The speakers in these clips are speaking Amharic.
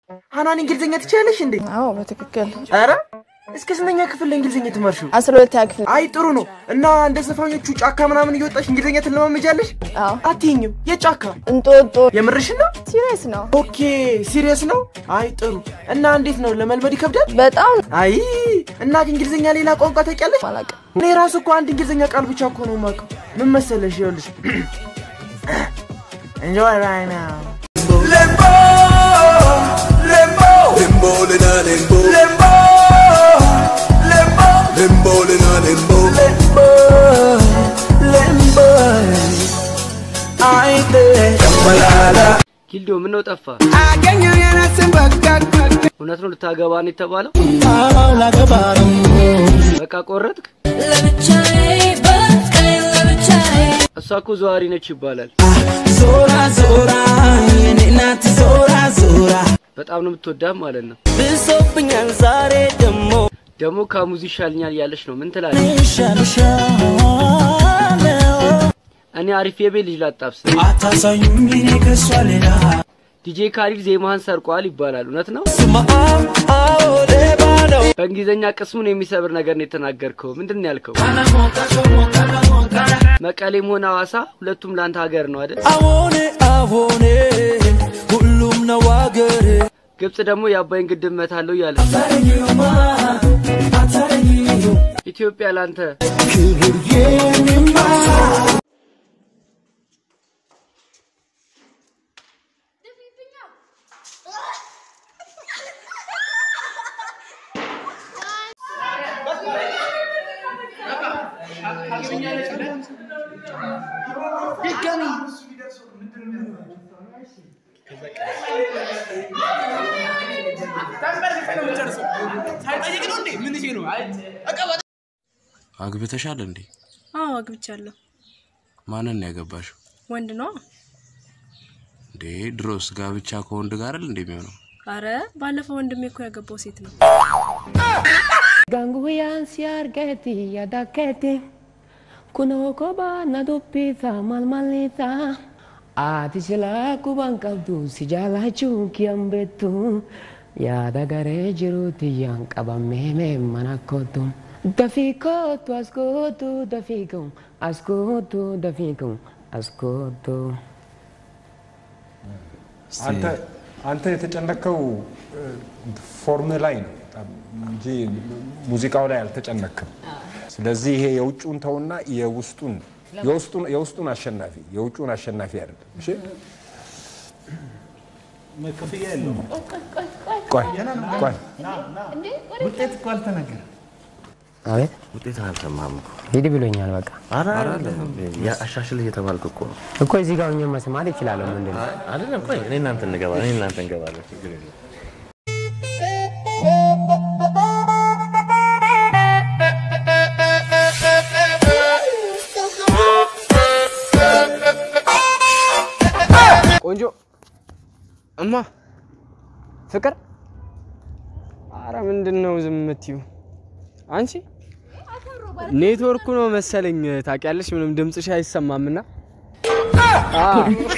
ሀናን እንግሊዝኛ ትችያለሽ እንዴ? አዎ በትክክል ኧረ እስከ ስንተኛ ክፍል ለእንግሊዝኛ ትመርሽው? አስራ ሁለተኛ ክፍል አይ ጥሩ ነው። እና እንደ ዘፋኞቹ ጫካ ምናምን እየወጣሽ እንግሊዝኛ ትለማመጃለሽ? አዎ አትይኝም? የጫካ እንጦጦ የምርሽ ነው? ሲሪየስ ነው ኦኬ ሲሪየስ ነው። አይ ጥሩ። እና እንዴት ነው ለመልመድ ይከብዳል? በጣም አይ እና እንግሊዝኛ ሌላ ቋንቋ ታውቂያለሽ? አላውቅም እኔ ራሱ እኮ አንድ እንግሊዝኛ ቃል ብቻ እኮ ነው የማውቀው። ምን መሰለሽ? ይኸውልሽ enjoy right now Lembo, lembo, lembo, lena, lembo, lembo, lembo, lembo, lena, lembo, lembo, lembo. I did. Jambalala. ኪልዶ ምን ነው ጠፋ? Agenyo yana simbakak. እውነት ነው ልታገባ ነው የተባለው? Ala gabarum. በቃ ቆረጥክ? እሷ እኮ ዘዋሪ ነች ይባላል። Zora, zora, yene nat zora, zora. በጣም ነው የምትወዳት ማለት ነው። ብሶብኛል ዛሬ ደሞ ደግሞ ካሙዚ ይሻልኛል እያለች ነው። ምን ትላለች? ሻልሻለ እኔ አሪፍ የቤት ልጅ ላጣብስ። አታሳዩኝ እኔ ከሷ ሌላ ዲጄ ካሊድ ዜማህን ሰርቋል ይባላል። እውነት ነው? ስማ አዎ ሌባ ነው በእንግሊዝኛ ቅስሙን የሚሰብር ነገር ነው የተናገርከው። ምንድን ነው ያልከው? መቀሌም ሆነ ሐዋሳ ሁለቱም ለአንተ ሀገር ነው አይደል? አዎኔ አዎኔ ሁሉም ነው አገሬ ግብጽ ደግሞ የአባይን ግድብ መታለው እያለ ኢትዮጵያ ለአንተ ክብር የኔማ አግብተሻል እንዴ? አዎ አግብቻለሁ። ማንን ነው ያገባሽው? ወንድ ነው። እንዴ ድሮስ ጋብቻ ከወንድ ጋር አይደል እንዴ የሚሆነው? አረ ባለፈው ወንድሜ እኮ ያገባው ሴት ነው። Ganguyaan si argeeti yaadakeeti kunoo kophaa na dubbisa maal maalita ati silaa quban qabdu si jaalachuun kiyyan beektu yaada garee jiruuti yaan qabamee mee mana kootu dafii kootu as kootu dafii koo as kootu dafii koo as kootu. አንተ አንተ የተጨነከው ፎርም ላይ ነው እንጂ ሙዚቃው ላይ አልተጨነክም። ስለዚህ ይሄ የውጩን ተውና የውስጡን የውስጡን የውስጡን አሸናፊ የውጩን አሸናፊ አይደለም። እሺ ክፍያ የለውም። ቆይ ቆይ ውጤት እኮ አልተነገረም። አቤት ውጤት አልሰማህም እኮ። ሂድ ብሎኛል። በቃ ኧረ አይደለም አሻሽል እየተባልክ እኮ ነው። እኮ እዚህ ጋር ሆኜ መስማት ይችላለሁ። ምንድን ነው አይደለም ቆይ እኔ እናንተ እንገባለን እኔ እናንተ እንገባለን ችግር የለም። ቆንጆ እማ ፍቅር፣ አረ ምንድን ነው ዝም የምትይው አንቺ? ኔትወርኩ ነው መሰለኝ ታውቂያለሽ፣ ምንም ድምፅሽ አይሰማምና አ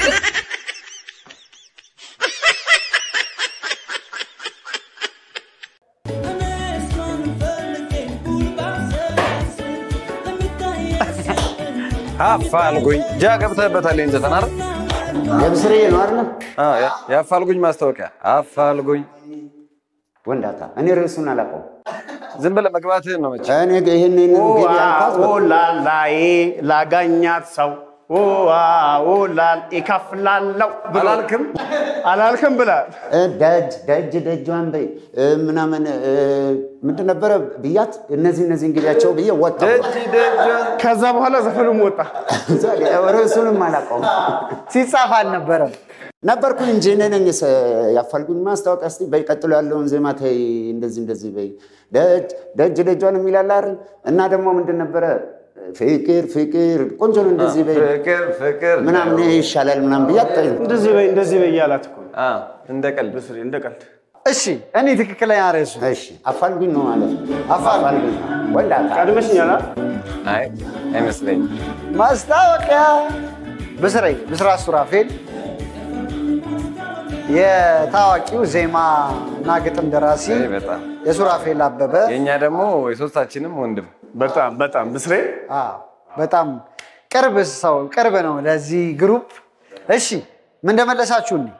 አፋልጉኝ ጃ ገብተህበታል። ይህን ዘፈን አይደል? የብስሬ ነው አይደል? አዎ፣ ያ- የአፋልጉኝ ማስታወቂያ አፋልጉኝ። ወንዳታ እኔ ርዕሱን አላውቀውም። ዝም ብለህ መግባትህን ነው መቼ እኔ ይህን እንግዲህ ያልኳት ላላይ ላጋኛት ሰው ላል ይከፍላለው አላልክም አላልክም ብላል። እ፣ ደጅ ደጅ ደጇን በይ እ፣ ምናምን እ፣ ምንድን ነበረ ብያት እነዚህ እነዚህ እንግዲያቸው ብዬ ወጣ። ደጅ ደጇን ከዛ በኋላ ዘፈኑም ወጣ። ርዕሱንም አላውቀውም። ሲጻፍ አልነበረም። ነበርኩኝ እንጂ እኔ ነኝ ሰ- ያፋልጉኝ ማስታወቂያ እስቲ በይ ቀጥሎ ያለውን ዜማ ተይ እንደዚህ እንደዚህ በይ ደጅ ደጅ ደጇን የሚላል አይደል እና ደግሞ ምንድን ነበረ ፍቅር ፍቅር ቆንጆ ነው እንደዚህ በይ ፍቅር ፍቅር ምናምን ይሄ ይሻላል ምናምን ብያት ተይ እንደዚህ በይ እንደዚህ በይ እያላት እኮ ነው። አ፣ እንደ ቀልድ ብስሬ እንደ ቀልድ። እሺ እኔ ትክክለኛ ርዕሱ እሺ አፋልጉኝ ነው ማለት ነው አፋልጉኝ ወንዳታ ቀድመሽኛል። አ? አይ አይመስለኝም። ማስታወቂያ ብስሬ ብስራት ሱራፌል የታዋቂው ዜማ እና ግጥም ደራሲ ይሄ በጣም የሱራፌል አበበ የእኛ ደግሞ የሶስታችንም ወንድም በጣም በጣም ብስሬ በጣም ቅርብ ሰው ቅርብ ነው ለዚህ ግሩፕ። እሺ ምን እንደመለሳችሁ እኔ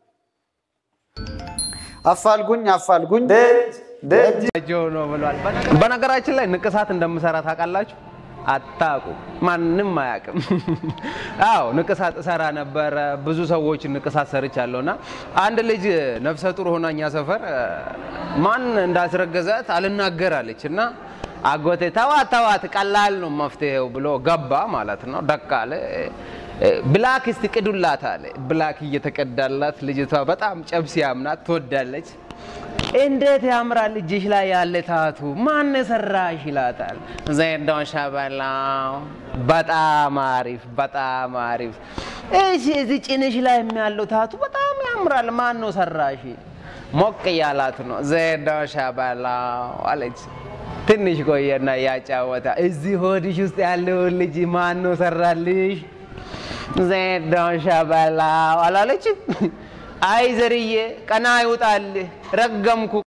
አፋልጉኝ አፋልጉኝ ነው ብሏል። በነገራችን ላይ ንቅሳት እንደምሰራ ታውቃላችሁ? አታውቁ፣ ማንም አያውቅም። አዎ ንቅሳት እሰራ ነበረ። ብዙ ሰዎች ንቅሳት ሰርቻለሁ እና አንድ ልጅ ነፍሰ ጡር ሆና እኛ ሰፈር እ፣ ማን እንዳስረገዛት አልናገራለች እና አጎቴ ተዋት ተዋት ቀላል ነው መፍትሄው ብሎ ገባ ማለት ነው። ደቅ አለ። እ፣ ብላክ እስቲ ቅዱላት አለ። ብላክ እየተቀዳላት ልጅቷ በጣም ጨብሲ ያምናት ትወዳለች። እንዴት ያምራል እጅሽ ላይ ያለ ታቱ ማን ሰራሽ ይላታል። ዜዶ ሸበላው በጣም አሪፍ በጣም አሪፍ። እሺ እዚህ ጭንሽ ላይ ያለው ታቱ በጣም ያምራል ማን ነው ሰራሽ? ሞቅ እያላት ነው። ዜዶ ሸበላው አለች። ትንሽ ቆየና ያጫወታ እዚህ ሆድሽ ውስጥ ያለውን ልጅ ማን ነው ሰራልሽ? ዜዶ ሸበላው አላለችም? አይ ዘርዬ ቀና ይውጣልህ ረገምኩ